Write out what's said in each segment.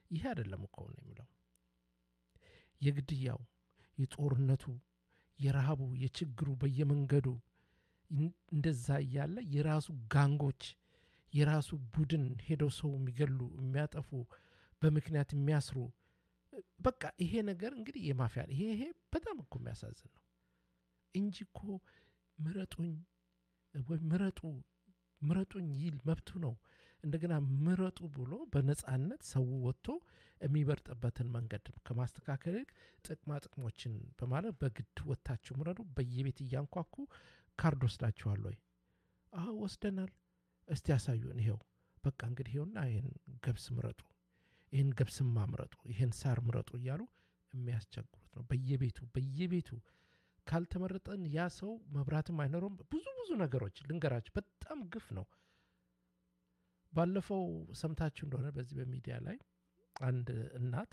ይሄ አይደለም እኮ ነው የሚለው የግድያው፣ የጦርነቱ፣ የረሃቡ፣ የችግሩ በየመንገዱ እንደዛ እያለ የራሱ ጋንጎች የራሱ ቡድን ሄደው ሰው የሚገሉ የሚያጠፉ በምክንያት የሚያስሩ በቃ ይሄ ነገር እንግዲህ የማፊያ ይሄ ይሄ በጣም እኮ የሚያሳዝን ነው እንጂ እኮ ምረጡኝ ወይ ምረጡ ምረጡኝ ይል መብቱ ነው። እንደገና ምረጡ ብሎ በነጻነት ሰው ወጥቶ የሚበርጥበትን መንገድ ከማስተካከል ይልቅ ጥቅማ ጥቅሞችን በማለት በግድ ወጥታችሁ ምረጡ፣ በየቤት እያንኳኩ ካርድ ወስዳችኋል ወይ? አዎ ወስደናል። እስቲ ያሳዩን። ይሄው በቃ እንግዲህ ይሄውና ይህን ገብስ ምረጡ፣ ይህን ገብስማ ምረጡ፣ ይህን ሳር ምረጡ እያሉ የሚያስቸግሩት ነው። በየቤቱ በየቤቱ ካልተመረጠን ያ ሰው መብራትም አይኖረውም። ብዙ ብዙ ነገሮች ልንገራችሁ፣ በጣም ግፍ ነው። ባለፈው ሰምታችሁ እንደሆነ በዚህ በሚዲያ ላይ አንድ እናት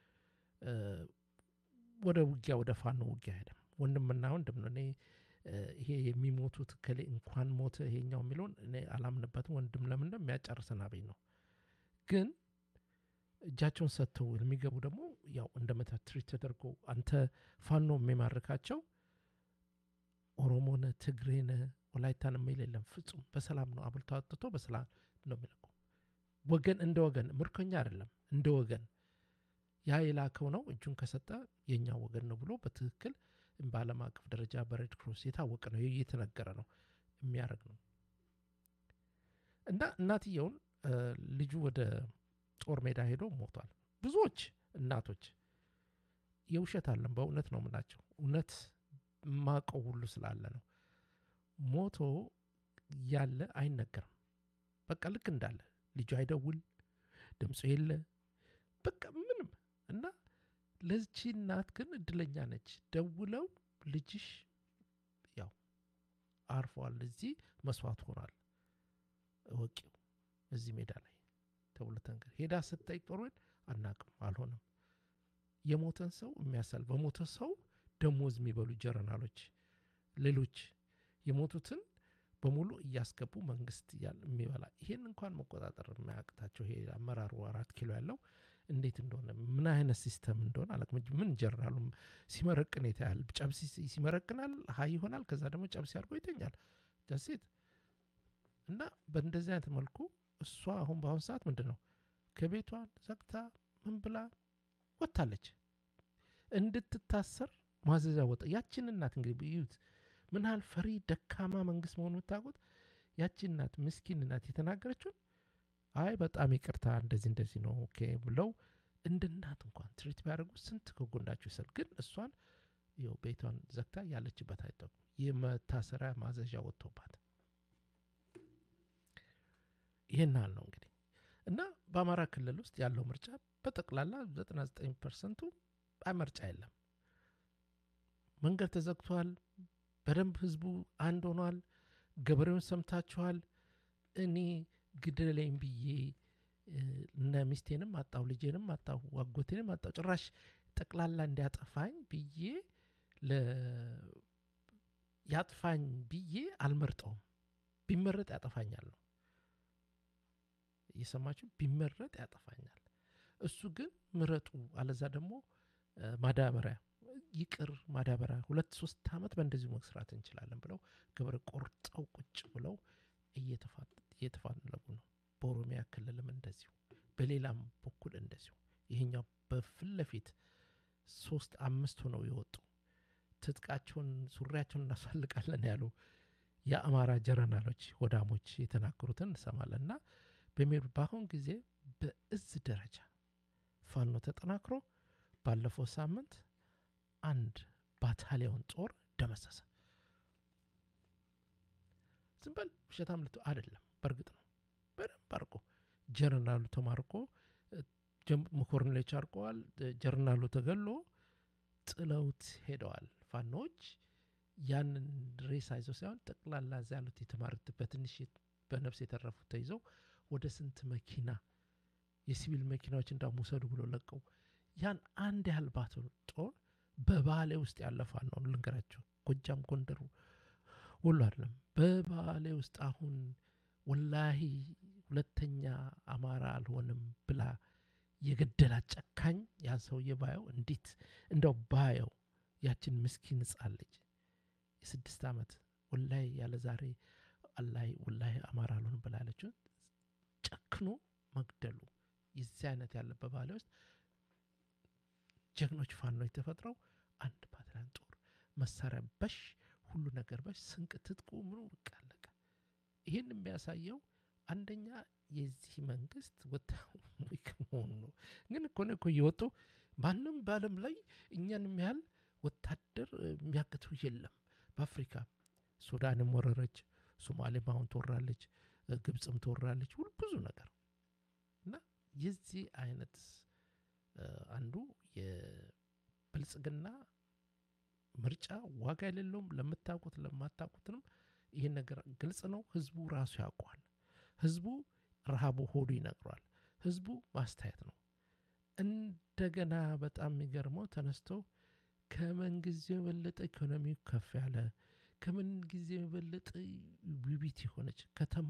ወደ ውጊያ ወደ ፋኖ ውጊያ ሄደም ወንድምና ወንድም ነው። እኔ ይሄ የሚሞቱት ከሌ እንኳን ሞተ ይሄኛው የሚለውን እኔ አላምንበትም። ወንድም ለምን ነው የሚያጨርሰን አብኝ ነው። ግን እጃቸውን ሰጥተው የሚገቡ ደግሞ ያው እንደ መታትሪት ተደርጎ አንተ ፋኖ የሚማርካቸው ኦሮሞነ ትግሬነ ወላይታን የሚል የለም። ፍጹም በሰላም ነው አብልቶ አጥቶ በሰላም ነው የሚለቁ ወገን እንደ ወገን ምርኮኛ አይደለም፣ እንደ ወገን ያ የላከው ነው እጁን ከሰጠ የኛ ወገን ነው ብሎ በትክክል በዓለም አቀፍ ደረጃ በሬድ ክሮስ የታወቀ ነው እየተነገረ ነው የሚያደርግ ነው። እና እናትየውን ልጁ ወደ ጦር ሜዳ ሄዶ ሞቷል። ብዙዎች እናቶች የውሸት አለም በእውነት ነው የምላቸው እውነት ማቀው ሁሉ ስላለ ነው። ሞቶ ያለ አይነገርም። በቃ ልክ እንዳለ ልጁ አይደውል፣ ድምፁ የለ፣ በቃ ምንም እና ለዚች እናት ግን እድለኛ ነች። ደውለው ልጅሽ ያው አርፏል፣ እዚህ መስዋዕት ሆኗል፣ እወቂው እዚህ ሜዳ ላይ ተብሎ ተንገር ሄዳ ስጠይቅ ጦር አናቅም፣ አልሆነም። የሞተን ሰው የሚያሳል በሞተ ሰው ደሞዝ የሚበሉ ጀረናሎች ሌሎች የሞቱትን በሙሉ እያስገቡ መንግስት የሚበላ ይሄን እንኳን መቆጣጠር የማያቅታቸው ይሄ አመራሩ አራት ኪሎ ያለው እንዴት እንደሆነ ምን አይነት ሲስተም እንደሆነ አላውቅም። ምን ጀነራሉ ሲመረቅን የታያል። ጨብሲ ሲመረቅናል ሀይ ይሆናል። ከዛ ደግሞ ጨብሲ አድርጎ ይተኛል። ጃሴት እና በእንደዚህ አይነት መልኩ እሷ አሁን በአሁኑ ሰዓት ምንድን ነው ከቤቷን ዘግታ ምን ብላ ወጥታለች እንድትታሰር ማዘዣ ወጣ። ያችን እናት እንግዲህ እዩት ምን ያህል ፈሪ ደካማ መንግስት መሆኑ የምታውቁት። ያችን እናት ምስኪን እናት የተናገረችውን አይ በጣም ይቅርታ እንደዚህ እንደዚህ ነው ኦኬ ብለው እንደ እናት እንኳን ትሪት ቢያደርጉ ስንት ከጎንዳቸው ይሰል። ግን እሷን ይኸው ቤቷን ዘግታ ያለችበት አይጠቁም። የመታሰሪያ ማዘዣ ወጥቶባት ይህን ያህል ነው እንግዲህ እና በአማራ ክልል ውስጥ ያለው ምርጫ በጠቅላላ 99 ፐርሰንቱ ምርጫ የለም። መንገድ ተዘግቷል። በደንብ ህዝቡ አንድ ሆኗል። ገበሬውን ሰምታችኋል። እኔ ግደለኝ ብዬ እነ ሚስቴንም አጣሁ፣ ልጄንም አጣሁ፣ አጎቴንም አጣሁ፣ ጭራሽ ጠቅላላ እንዲያጠፋኝ ብዬ ያጥፋኝ ብዬ አልመርጠውም። ቢመረጥ ያጠፋኛል ነው እየሰማችሁ፣ ቢመረጥ ያጠፋኛል። እሱ ግን ምረጡ፣ አለዛ ደግሞ ማዳበሪያ ይቅር ማዳበሪያ ሁለት ሶስት ዓመት በእንደዚሁ መስራት እንችላለን ብለው ገበሬ ቆርጠው ቁጭ ብለው እየተፋለጉ ነው። በኦሮሚያ ክልልም እንደዚሁ፣ በሌላም በኩል እንደዚሁ። ይሄኛው በፊት ለፊት ሶስት አምስት ሆነው የወጡ ትጥቃቸውን ሱሪያቸውን እናሳልቃለን ያሉ የአማራ ጀረናሎች ወዳሞች የተናገሩትን እንሰማለን እና በሚሄዱ በአሁን ጊዜ በእዝ ደረጃ ፋኖ ተጠናክሮ ባለፈው ሳምንት አንድ ባታሊዮን ጦር ደመሰሰ። ዝም በል ውሸታም ልት አይደለም፣ በእርግጥ ነው። በደንብ አርቆ ጀርናሉ ተማርኮ መኮርኔሎች አርቀዋል። ጀርናሉ ተገሎ ጥለውት ሄደዋል። ፋኖዎች ያንን ሬሳ ይዘው ሳይሆን ጠቅላላ እዛ ያሉት የተማሩት በትንሽ በነፍስ የተረፉት ተይዘው ወደ ስንት መኪና የሲቪል መኪናዎች እንዳውም ውሰዱ ብሎ ለቀው ያን አንድ ያህል ባቶ ጦር በባሌ ውስጥ ያለፋ ነው ልንገራቸው። ጎጃም፣ ጎንደሩ ወሎ አይደለም በባሌ ውስጥ አሁን ወላሂ ሁለተኛ አማራ አልሆንም ብላ የገደላት ጨካኝ ያን ሰውዬ ባየው እንዴት እንደው ባየው ያችን ምስኪን ሕፃን ልጅ የስድስት ዓመት ወላይ ያለ ዛሬ አላይ ወላይ አማራ አልሆንም ብላለችው ጨክኖ መግደሉ የዚህ አይነት ያለበት ባለ ውስጥ ጀግኖች ፋኖች ተፈጥረው አንድ ፓትሪያን ጦር መሳሪያ በሽ ሁሉ ነገር በሽ ስንቅ ትጥቁ ምኑ በቃ አለቀ። ይህን የሚያሳየው አንደኛ የዚህ መንግስት ወታደራዊ መሆኑ ነው። ግን እኮ ነው እኮ እየወጡ ማንም በዓለም ላይ እኛን የሚያህል ወታደር የሚያግተው የለም። በአፍሪካ ሱዳንም ወረረች፣ ሶማሌም አሁን ትወራለች፣ ግብፅም ትወራለች፣ ሁሉ ብዙ ነገር እና የዚህ አይነት አንዱ የብልጽግና ምርጫ ዋጋ የሌለውም። ለምታውቁት ለማታውቁትንም ይህን ነገር ግልጽ ነው። ህዝቡ ራሱ ያውቀዋል። ህዝቡ ረሃቡ ሆዱ ይነግሯል። ህዝቡ ማስተያየት ነው። እንደገና በጣም የሚገርመው ተነስቶ ከምን ጊዜ የበለጠ ኢኮኖሚው ከፍ ያለ ከምን ጊዜ የበለጠ ውቢት የሆነች ከተማ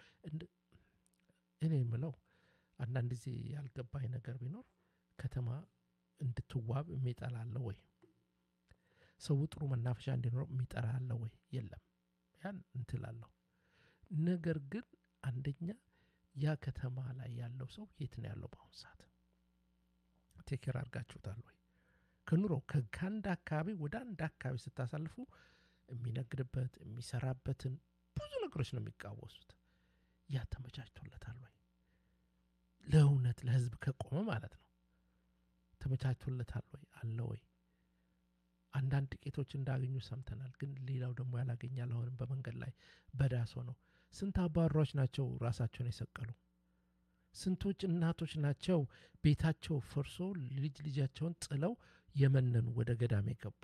እኔ የምለው አንዳንድ ጊዜ ያልገባኝ ነገር ቢኖር ከተማ እንድትዋብ የሚጠላለ ወይ? ሰው ጥሩ መናፈሻ እንዲኖረው የሚጠላለ ወይ? የለም። ያን እንትላለሁ። ነገር ግን አንደኛ ያ ከተማ ላይ ያለው ሰው የት ነው ያለው? በአሁኑ ሰዓት ቴኬር አድርጋችሁታል ወይ? ከኑሮ ከአንድ አካባቢ ወደ አንድ አካባቢ ስታሳልፉ የሚነግድበት የሚሰራበትን ብዙ ነገሮች ነው የሚቃወሱት። ያ ተመቻችቶለታል ወይ? ለእውነት ለህዝብ ከቆመ ማለት ነው። ተመቻችቶለታል ወይ? አለ ወይ? አንዳንድ ጥቂቶች እንዳገኙ ሰምተናል። ግን ሌላው ደግሞ ያላገኛል። አሁንም በመንገድ ላይ በዳሶ ነው። ስንት አባሯች ናቸው ራሳቸውን የሰቀሉ? ስንቶች እናቶች ናቸው ቤታቸው ፈርሶ ልጅ ልጃቸውን ጥለው የመነኑ ወደ ገዳም የገቡ?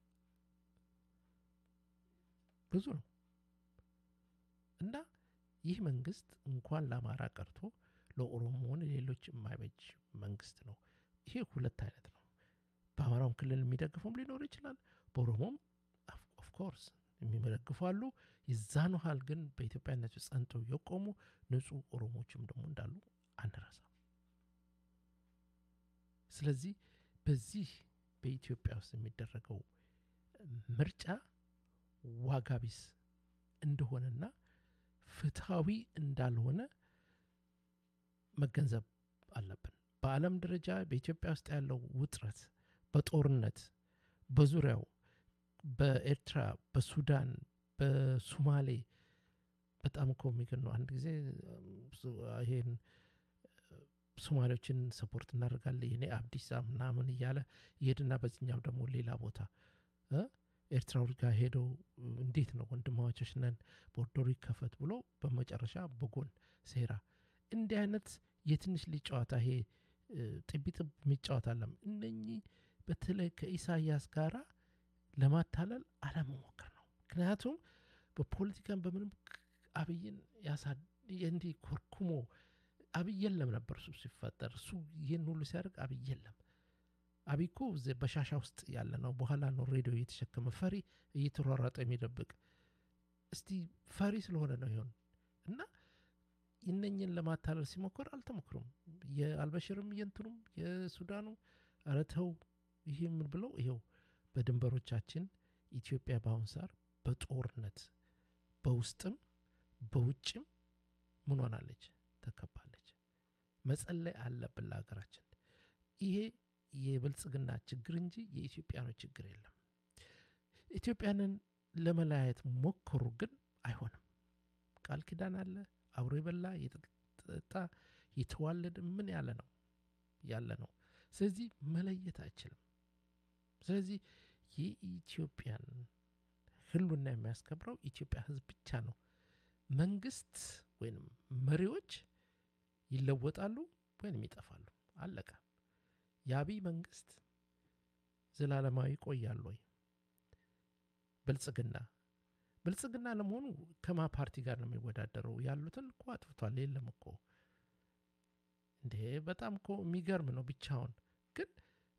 ብዙ ነው እና ይህ መንግስት እንኳን ለአማራ ቀርቶ ለኦሮሞን ሌሎች የማይበጅ መንግስት ነው። ይሄ ሁለት አይነት ነው። በአማራውም ክልል የሚደግፈውም ሊኖር ይችላል። በኦሮሞም ኦፍኮርስ የሚመደግፉ አሉ። የዛን ያህል ግን በኢትዮጵያነት ጸንተው የቆሙ ንጹህ ኦሮሞዎችም ደግሞ እንዳሉ አንረሳም። ስለዚህ በዚህ በኢትዮጵያ ውስጥ የሚደረገው ምርጫ ዋጋ ቢስ እንደሆነና ፍትሐዊ እንዳልሆነ መገንዘብ አለብን። በዓለም ደረጃ በኢትዮጵያ ውስጥ ያለው ውጥረት በጦርነት በዙሪያው በኤርትራ፣ በሱዳን፣ በሱማሌ በጣም እኮ የሚገርም ነው። አንድ ጊዜ ይሄን ሶማሌዎችን ሰፖርት እናደርጋለን የኔ አብዲሳ ምናምን እያለ ይሄድና በዚህኛው ደግሞ ሌላ ቦታ ኤርትራዎች ጋር ሄደው እንዴት ነው ወንድማማቾች ነን ቦርደሩ ይከፈት ብሎ በመጨረሻ በጎን ሴራ እንዲህ አይነት የትንሽ ልጅ ጨዋታ ይሄ ጥቢጥብ የሚጫወት አለም እነኚህ በተለይ ከኢሳያስ ጋራ ለማታለል አለመሞከር ነው። ምክንያቱም በፖለቲካን በምንም አብይን እንዲህ ኮርኩሞ አብይ የለም ነበር እሱ ሲፈጠር እሱ ይህን ሁሉ ሲያደርግ አብይ የለም። አብይ እኮ በሻሻ ውስጥ ያለ ነው። በኋላ ነው ሬዲዮ እየተሸከመ ፈሪ እየተሯሯጠ የሚደብቅ እስቲ ፈሪ ስለሆነ ነው ይሆን እና እነኝን ለማታለል ሲሞክር አልተሞክሩም። የአልበሽርም የእንትኑም የሱዳኑ ኧረ ተው ይሄ ምን ብለው ይኸው በድንበሮቻችን ኢትዮጵያ በአሁን ሰዓት በጦርነት በውስጥም በውጭም ምን ሆናለች? ተከባለች። መጸለይ አለብን ለሀገራችን። ይሄ የብልጽግና ችግር እንጂ የኢትዮጵያኖች ችግር የለም። ኢትዮጵያንን ለመለያየት ሞከሩ፣ ግን አይሆንም። ቃል ኪዳን አለ አብሮ የበላ የጠጣ የተዋለደ ምን ያለ ነው ያለ ነው። ስለዚህ መለየት አይችልም። ስለዚህ የኢትዮጵያን ህሉና የሚያስከብረው ኢትዮጵያ ህዝብ ብቻ ነው። መንግስት ወይም መሪዎች ይለወጣሉ ወይም ይጠፋሉ። አለቀ። የአብይ መንግስት ዘላለማዊ ይቆያል ወይ? ብልጽግና ብልጽግና ለመሆኑ ከማ ፓርቲ ጋር ነው የሚወዳደረው? ያሉትን እኮ አጥፍቷል። የለም እኮ እንዴ! በጣም እኮ የሚገርም ነው። ብቻውን ግን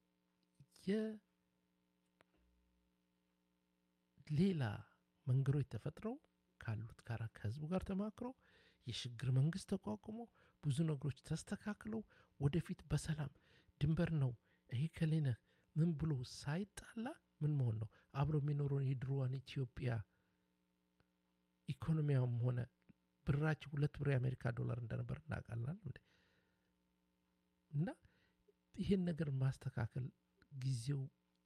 የሌላ መንገዶች ተፈጥረው ካሉት ጋር ከህዝቡ ጋር ተማክሮ የሽግግር መንግስት ተቋቁሞ ብዙ ነገሮች ተስተካክለው ወደፊት በሰላም ድንበር ነው ይሄ ከሌነ ምን ብሎ ሳይጣላ ምን መሆን ነው አብሮ የሚኖረውን የድሮዋን ኢትዮጵያ ኢኮኖሚያም ሆነ ብራችን ሁለት ብር የአሜሪካ ዶላር እንደነበር እናውቃለን እንዴ እና ይህን ነገር ማስተካከል ጊዜው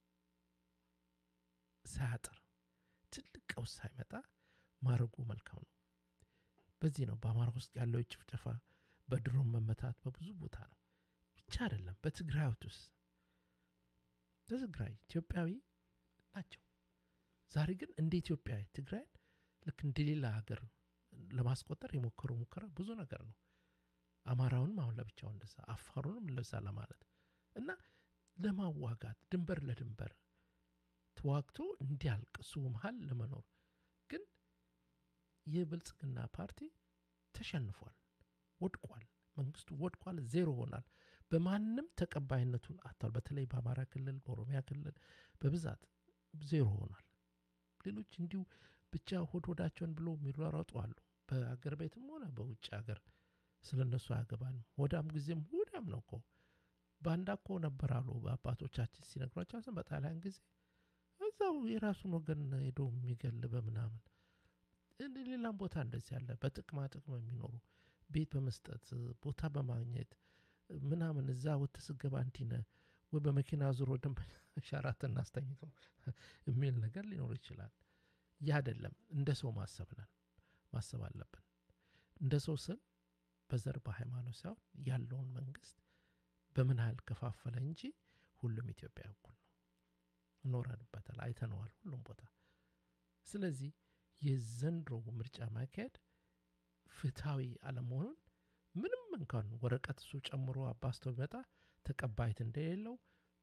ሳያጥር ትልቅ ቀውስ ሳይመጣ ማድረጉ መልካም ነው በዚህ ነው በአማራ ውስጥ ያለው ጭፍጨፋ በድሮን መመታት በብዙ ቦታ ነው ብቻ አይደለም በትግራይ ውስጥ በትግራይ ኢትዮጵያዊ ናቸው ዛሬ ግን እንደ ኢትዮጵያ ትግራይን ልክ እንደ ሌላ ሀገር ለማስቆጠር የሞከሩ ሙከራ ብዙ ነገር ነው አማራውንም አሁን ለብቻው እንደዛ አፋሩንም ለዛ ለማለት እና ለማዋጋት ድንበር ለድንበር ተዋግቶ እንዲያልቅ እሱ መሀል ለመኖር ግን የብልጽግና ፓርቲ ተሸንፏል ወድቋል መንግስቱ ወድቋል ዜሮ ሆናል በማንም ተቀባይነቱን አጥቷል በተለይ በአማራ ክልል በኦሮሚያ ክልል በብዛት ዜሮ ሆኗል ሌሎች እንዲሁ ብቻ ሆድ ሆዳቸውን ብሎ የሚሯሯጡ አሉ በአገር ቤትም ሆነ በውጭ ሀገር ስለ እነሱ አያገባንም ሆዳም ጊዜም ሆዳም ነው እኮ ባንዳ እኮ ነበር አሉ አባቶቻችን ሲነግሯቸው ስም በጣሊያን ጊዜ እዛው የራሱን ወገን ሄዶ የሚገል በምናምን ሌላም ቦታ እንደዚህ ያለ በጥቅማ ጥቅም የሚኖሩ ቤት በመስጠት ቦታ በማግኘት ምናምን እዛ ወተ ስገባ እንዲነ ወይ በመኪና ዙሮ ደንበኛ ሸራትን አስተኝቶ የሚል ነገር ሊኖር ይችላል ያ አይደለም እንደ ሰው ማሰብ ነን ማሰብ አለብን እንደ ሰው ስል በዘር በሃይማኖት ሳይሆን ያለውን መንግስት በምን ያህል ከፋፈለ እንጂ ሁሉም ኢትዮጵያ እኩል ነው እኖረንበታል አይተነዋል ሁሉም ቦታ ስለዚህ የዘንድሮ ምርጫ ማካሄድ ፍትሐዊ አለመሆኑን ምንም እንኳን ወረቀት እሱ ጨምሮ አባስቶ ቢመጣ ተቀባይት እንደሌለው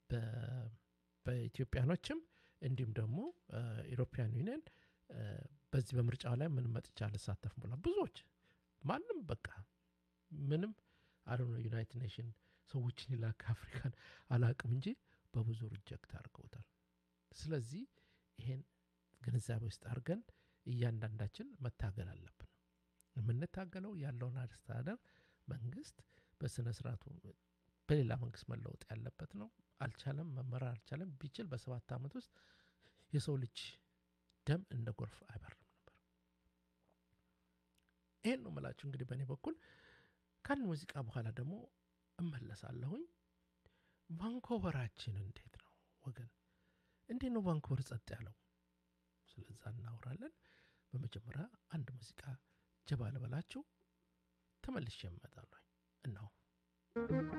በኢትዮጵያኖችም እንዲሁም ደግሞ ኢሮፒያን ዩኒየን በዚህ በምርጫው ላይ ምንም መጥቻ አልሳተፍም ብሏል ብዙዎች ማንም በቃ ምንም አለ ዩናይትድ ኔሽን ሰዎችን ይላክ አፍሪካን አላቅም እንጂ በብዙ ሪጀክት አድርገውታል ስለዚህ ይሄን ግንዛቤ ውስጥ አድርገን እያንዳንዳችን መታገል አለብን የምንታገለው ያለውን አስተዳደር መንግስት በስነ ስርዓቱ በሌላ መንግስት መለወጥ ያለበት ነው አልቻለም መመራር አልቻለም ቢችል በሰባት ዓመት ውስጥ የሰው ልጅ ደም እንደ ጎርፍ አይበርም ነበር ይህን ነው ምላችሁ እንግዲህ በእኔ በኩል ከአንድ ሙዚቃ በኋላ ደግሞ እመለሳለሁኝ ቫንኮቨራችን እንዴት ነው ወገን እንዴት ነው ቫንኮቨር ጸጥ ያለው ስለዛ እናወራለን በመጀመሪያ አንድ ሙዚቃ ጀባ ልበላችሁ ተመልሼ እመጣለሁ እናው